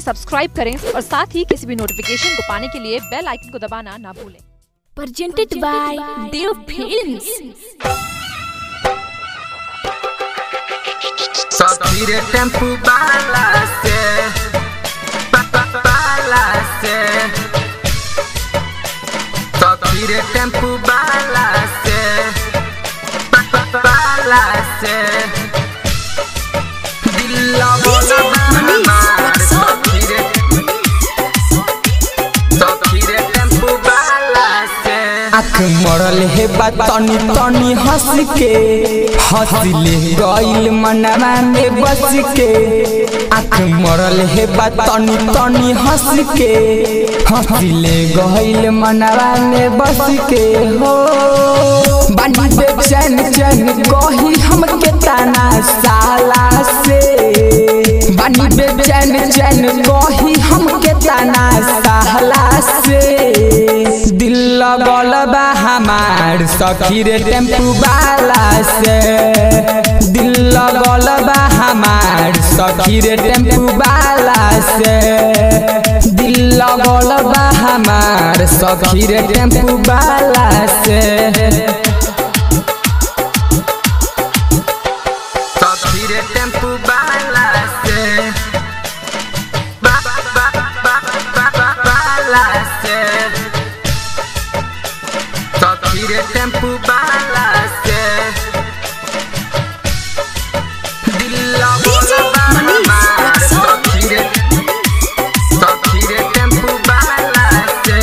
Subscribe करें और साथ ही किसी भी नोटिफिकेशन को पाने के लिए बेल आइकन को दबाना ना भूलें presented by Dev Films. Sotire tempo balace ba- ba- Balace Sotire tempo balace ba- ba- Balace Dilla bola mamar Sotire Sotire tempo balace आँख मरल हे बा तनी तनी हंस के हंसले गइल मनवा में बस के आँख मरल हे बा तनी तनी हंस के हंसले गइल मनवा में बस के हो बानी बेचैन चैन कही हमके ताना साला से बानी बेचैन चैन कही हमके ताना साला से दिल लगल बा हमार सखी रे टेम्पू वाला से दिल लगल बा हमार सखी रे टेम्पू वाला से दिल लगल बा हमार सखी रे टेम्पू वाला से Sotire tempo balace ba- ba- ba- ba- ba- ba- Balace Sotire tempo balace Dilla bola mamar Sotire Sotire tempo balace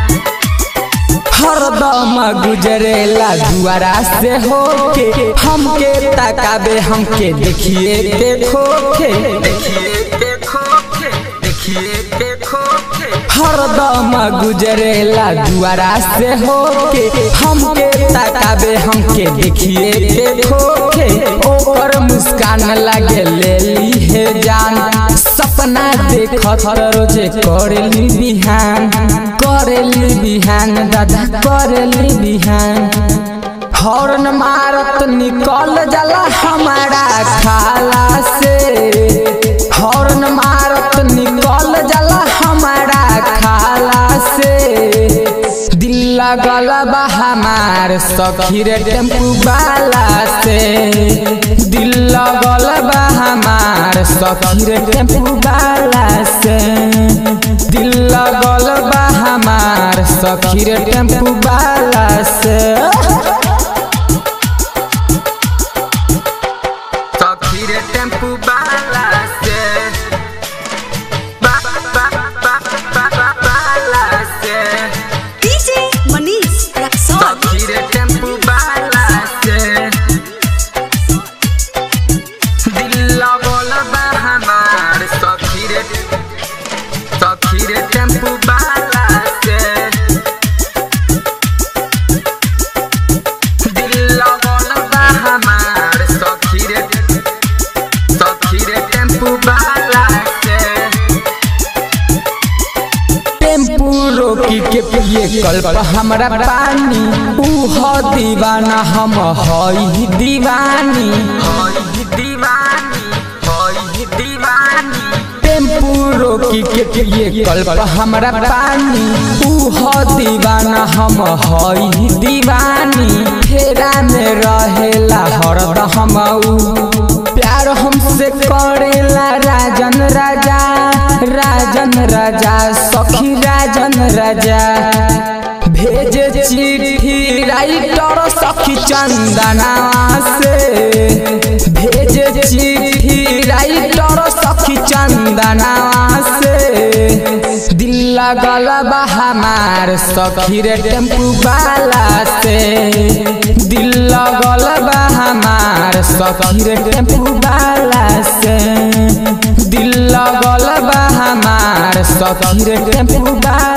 हरदम गुजरेला दुआरा से होके हमके तकाबे हमके देखिए देखो के देखिए देखो के देखिए देखो के हरदम गुजरेला दुआरा से होके हमके तकाबे हमके देखिए देखो के ओकर मुस्कान लगे ले ली है जान सपना देखत रोजे करेली बिहान करेली बिहान दादा करेली बिहान हॉर्न मारत निकल जाला हमारा खाला से हॉर्न मारत निकल जाला हमारा खाला से दिल लगल बा हमार सखी रे टेम्पू वाला से दिल लगल बा हमार सखी रे टेम्पू वाला से दिल लगल बा हमार सखी रे टेम्पू वाला से Sotire tempo balace ba- ba- ba- ba- ba- Balace DJ Manish Raksol. Sotire tempo balace Dilla bola ba hamar Sotire Sotire tempo balace Dilla bola ba hamar Sotire Sotire tempo balace tempo रोकी के पिए कल्प हमरा पानी ऊ ह दीवाना हम हई दीवानी होई दीवानी होई दीवानी टेम्पू रोकी के पिए कल्प हमरा पानी ऊ ह दीवाना हम हई दीवानी फेरा में रहेला हरद हम ऊ प्यार हमसे करेला राजन राजा राजन राजा सखी राजन राजा भेजे चिट्ठी राइटर सखी चंदना से भेजे चिट्ठी राइटर सखी चंदना से दिल लगल बा हमार सखी रे टेम्पू वाला से दिल लगल बा हमार सखी रे टेम्पू वाला से दिल लगल बा हमार सखी रे टेम्पू वाला